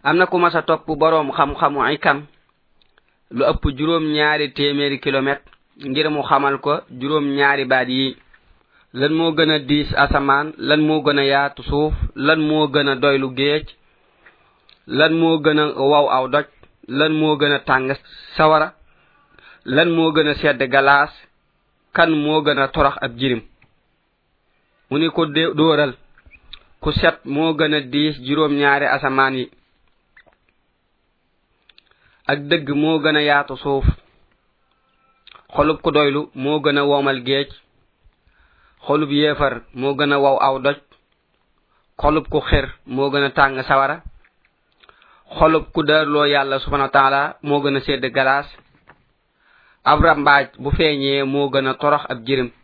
am na ku masa topp boroom xam-xamu ikam lu ëpp juróom ñaari téeméeri kilomètre ngir mu xamal ko juróom ñaari baat yi lan moo gën a diis asamaan lan moo gën a yaatu suuf lan moo gën a doylu géej lan moo gën a waw aw doj lan moo gën a tàng sawara lan moo gën a sedd galaas kan moo gën a torox ab jirim mu ni ko dóoral ku set moo gën a diis juróom ñaari asamaan yi ak dëgg moo gën a yaatu suuf xolub ku doylu moo gën a womal géej xolub yéefar moo gën a waw aw doj xolub ku xir moo gën a tàng sawara xolub ku daarloo yàlla subhanahu wa taala moo gën a sedd galaas ab rambaaj bu feeñee moo gën a torox ab jirim